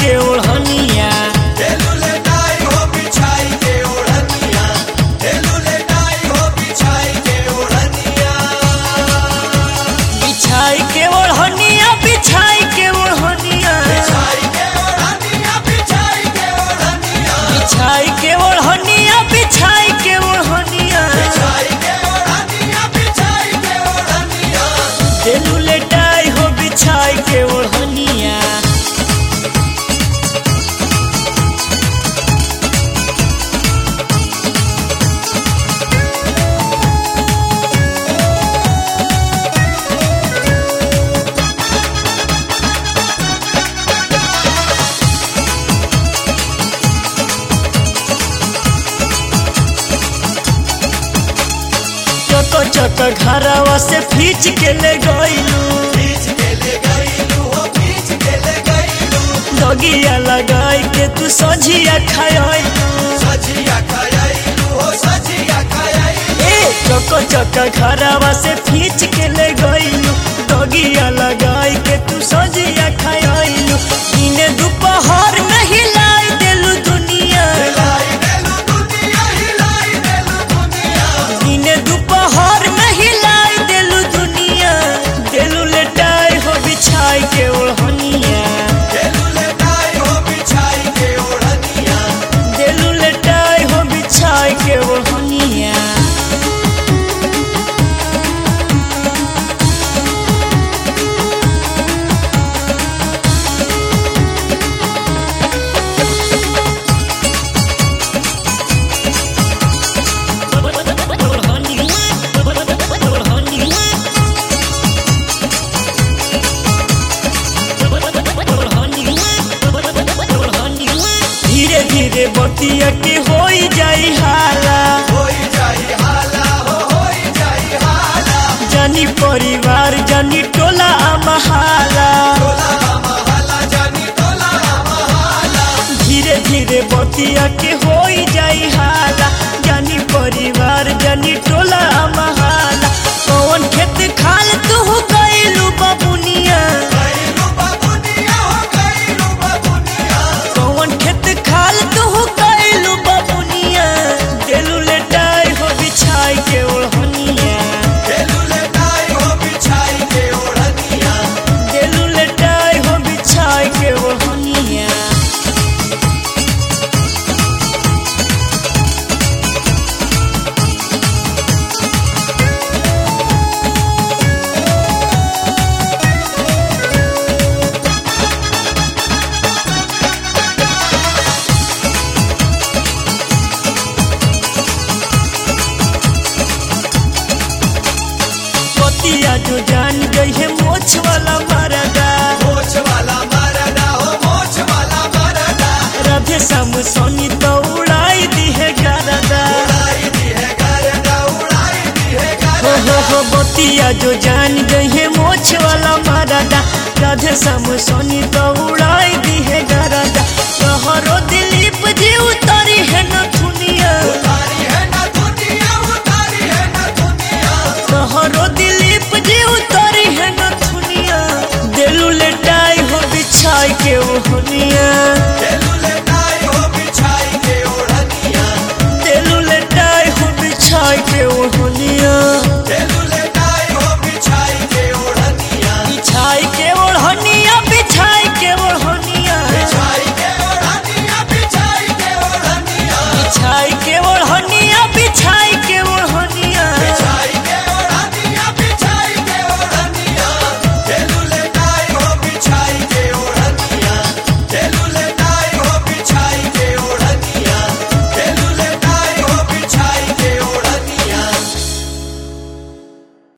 के ओढ़निया बिछाई के ओढ़निया बिछाई के ओढ़निया बिछाई के ओढ़निया बिछाई के ओढ़निया देलू लेटाई हो बिछाई के ओढ़निया चक चक घरवा से फीच के ले गईलू दगिया लगाई के तू सझिया खायलू ए चक चक घरवा से फीच के ले गईलू दगिया लगाई के तू सझिया खायलू इने दोपहर में हिलाई देलू दुनिया इने दोपहर में हिलाई देलू दुनिया देलू लेटाई हो बिछाई के ओढ़निया देलू लेटाई हो बिछाई के ओढ़निया धीरे धीरे बतिया के होई जाई हाला जानी परिवार जानी टोला महाला धीरे धीरे बतिया के होई जाई हाला जानी परिवार जानी टोला महाला कौन खेत खाल तू गईलू बबुनिया कौन खेत खाल तू गईलू बबुनिया देलू लेटाई हो बिछाई के ओढ़निया देलू लेटाई हो बिछाई के ओढ़निया पतिया जो जान गई है मोछ वाला मरदा राधे श्याम सोनी तो उड़ाई दी है गरदा हो हो हो बतिया जो जान गई है मोछ वाला मरदा राधे श्याम सोनी तो